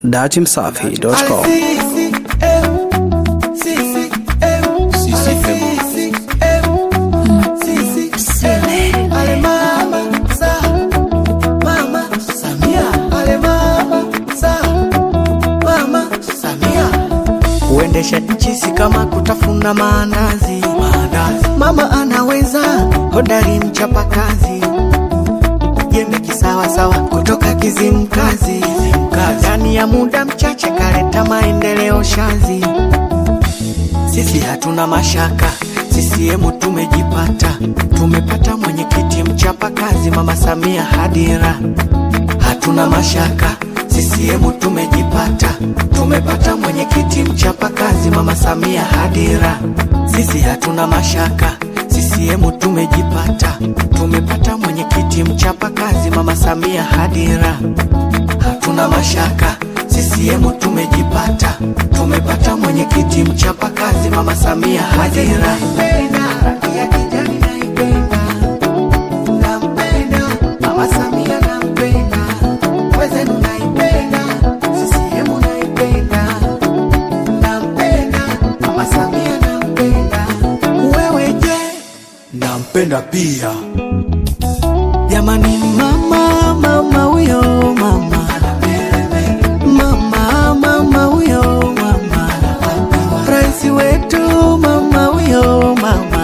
datimsafi.com Kuendesha nchi si kama kutafuna maandazi. Mama anaweza, hodari mchapakazi, jembe kisawasawa kutoka Kizimkazi. Ndani ya muda mchache kaleta maendeleo shazi. Sisi hatuna mashaka, CCM tumejipata, tumepata mwenyekiti mchapakazi, Mama Samia Hadira. Hatuna mashaka, CCM tumejipata, tumepata mwenyekiti mchapakazi, Mama Samia Hadira. Sisi hatuna mashaka, CCM tumejipata, tumepata mwenyekiti mchapakazi, Mama Samia Hadira. Hatuna mashaka, CCM tumejipata, tumepata mwenyekiti mchapakazi, Mama Samia Hadira. Rangi ya kijani naipenda, nampenda, Mama Samia nampenda, wezenu naipenda, CCM naipenda, nampenda, Mama Samia nampenda, wewe je? nampenda pia Jamani, mama mama huyo mama mama mama huyo mama rais wetu mama huyo mama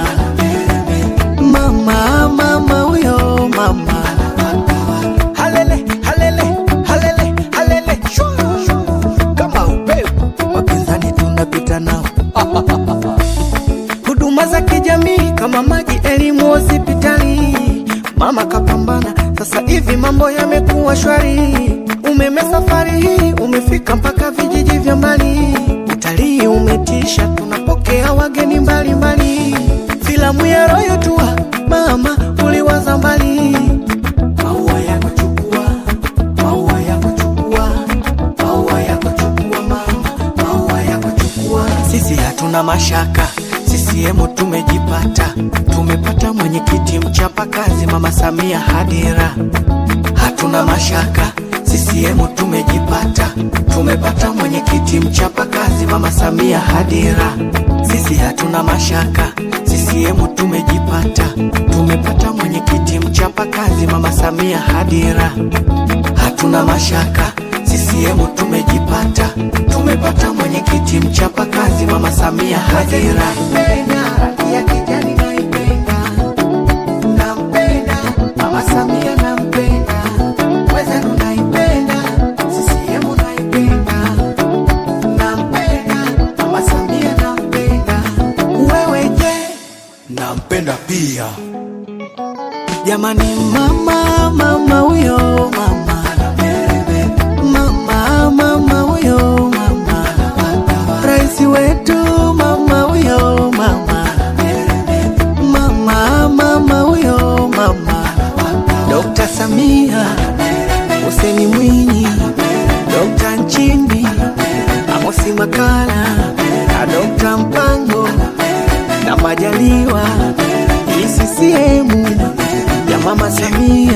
mama mama huyo mama halele halele halele halele shwa, shwa. kama upepo wapinzani tunapita nao huduma za kijamii kama maji, elimu, hospitali. Mama kapambana, sasa hivi mambo yamekuwa shwari. Umeme safari hii umefika mpaka vijiji vya mbali. Utalii umetisha, tunapokea wageni mbalimbali. Filamu ya Royal Tour, mama uliwaza mbali. Maua yako chukua, maua yako chukua, maua yako chukua mama, maua yako chukua. Sisi hatuna mashaka, CCM tumejipata, tumepata mwenyekiti mchapakazi, Mama Samia Hadira. Hatuna mashaka, CCM tumejipata, tumepata mwenyekiti mchapakazi, Mama Samia Hadira. Sisi hatuna mashaka, CCM tumejipata, tumepata mwenyekiti mchapakazi, Mama Samia Hadira. Hatuna mashaka, CCM tumejipata, tumepata mwenyekiti mchapakazi, Mama Samia Hadira. Rangi ya kijani naipenda, nampenda, Mama Samia nampenda, wezenu naipenda, CCM naipenda, nampenda, Mama Samia nampenda, wewe je? nampenda pia Jamani, mama mama huyo mama mama mama huyo mama rais wetu mama huyo mama mama mama huyo mama Dr. Samia Hussein Mwinyi Dr. Nchimbi Amosi Makala na Dr. Mpango na Majaliwa hii CCM ya Mama Samia